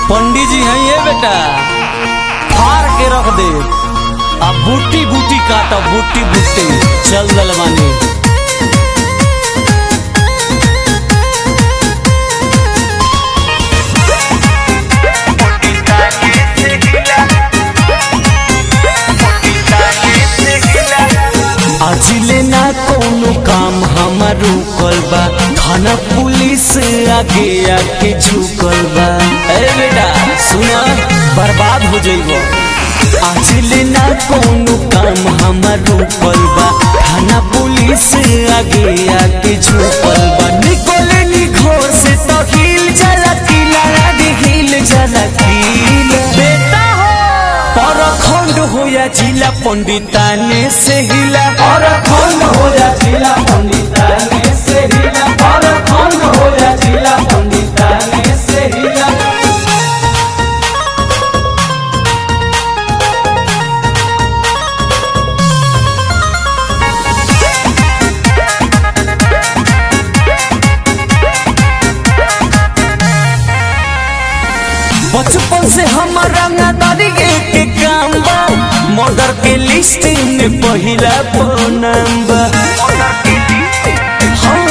पंडित जी हैं ये बेटा फाड़ के रख दे अब बूटी बूटी काट बूटी बूटी चल दलवानी अजिले ना कोनो काम हमार रुकल बा थाना पुलिस आगे आके झुकल बा ए बेटा सुना बर्बाद हो जइबो अजिले ना कोनो काम हमार रुकल बा थाना पुलिस आगे आके झुकल बा निकले निखोर से तो हिल जाला किला आगे हिल जाला किला बेटा हो परखंड होया जिला पंडिताने से हिला परखंड होया जिला पंडिताने से हिला परखंड होया जिला पंडिताने से हिला बचपन से हमारा नादारी के काम बा मर्डर के लिस्ट में पहिला नाम बा हाँ,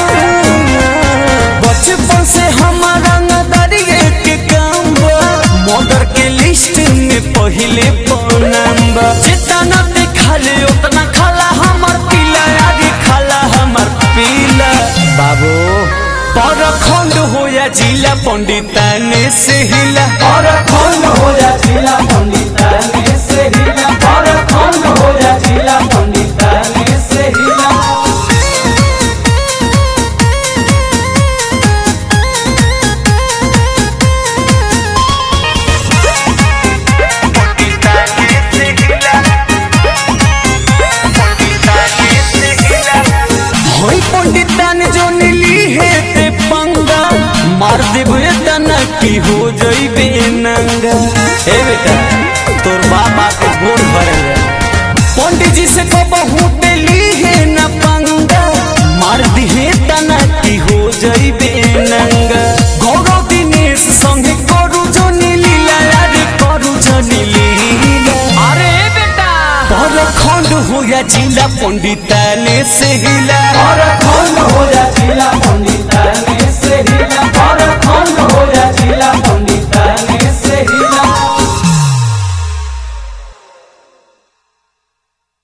बचपन से हमारा नादारी के काम बा मर्डर के लिस्ट में पहिले नाम बा जितना देखा ले उतना खाला हमार पीला आगे खाला हमार पीला बाबू परखंड होया जिला पंडिताने से हिला परखंड होया जिला पंडिताने से हिला परखंड होया जिला पंडिताने से हिला होई पंडितान जो नीली है ते पंगा मार देबे तना की हो जइबे नंगा ए बेटा तोर बाप आके गोड़ भरे पंडित जी से को बहुत ली है न पंगा मार दिहे तना की हो जइबे नंगा गौरव दिनेश संगे करू जो नीली लाला करू जो नीली अरे बेटा परखंड होया जिला पंडिताने से हिला परखंड होया जिला पंडिताने